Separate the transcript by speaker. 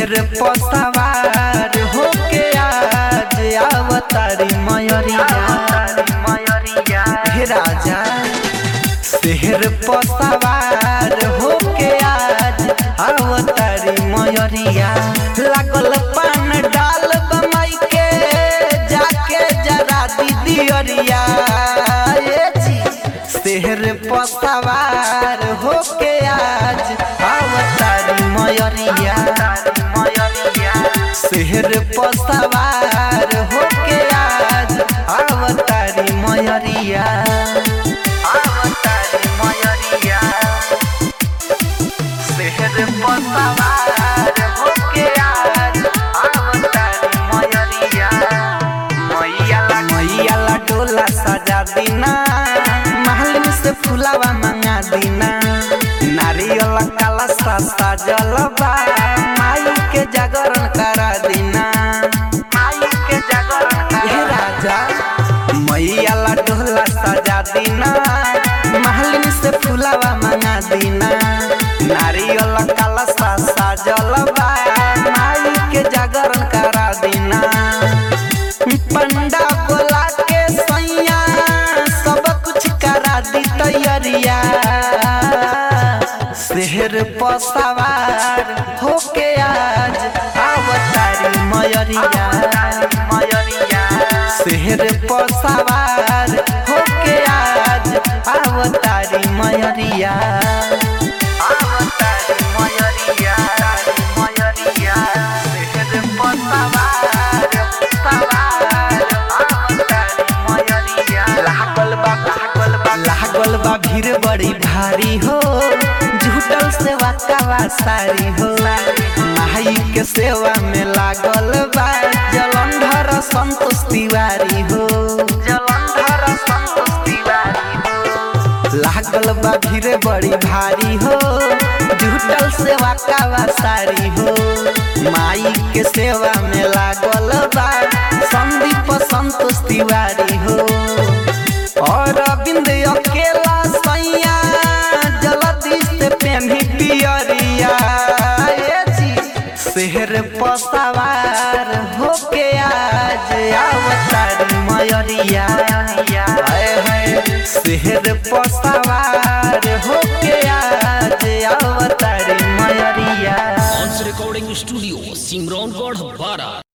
Speaker 1: शहर पसवार होके आज अवतारी मयरिया हे राजा शहर पसवार होके आज अवतारी मयरिया लागल पान डाल बमाई के जाके जरा दीदी अरिया ये जी शहर पसवार होके आज अवतारी मयरिया शहर पसवार होके आज अवतारी मयरिया अवतारी मयरिया शहर पसवार होके आज अवतारी मयरिया मैयाला मैयाला डोला सजा दीना महलिन से फुलावा मंगा दीना नारियल काला सा सजल बा माई के जागरण करा दीना माई के जागरण हे राजा मैयाला डोला सजा दीना महलिन से फुलावा मंगा दीना नारियल काला सा सजल बा माई के जागरण करा दीना पंडा बोला के सैया सब कुछ करा दी तैयारिया शहर पसवार होके आज अवतारी मयरिया शहर पसवार होके आज अवतारी मयरिया अवतारी मयरिया मयरिया शहर पसवार सवार अवतारी मयरिया लागल बा लागल बा लागल बा भीड़ बड़ी भारी हो झूठल सेवा कावा सारी हो माई के सेवा में लागल बा जलंधर संतोष तिवारी हो जलंधर संतोष तिवारी हो लागल बा भीड़ बड़ी भारी हो झूठल सेवा कावा सारी हो माई के सेवा में लागल बा संदीप संतोष तिवारी हो और अरविंद अकेला सैया जल्दी से पेन्ही पियरिया ए जी शहर पसवार होके आज अवतारी मयरिया हाय हाय शहर पसवार होके आज अवतारी मयरिया
Speaker 2: ऑन्स रिकॉर्डिंग स्टूडियो सिमरौनगढ़ बारा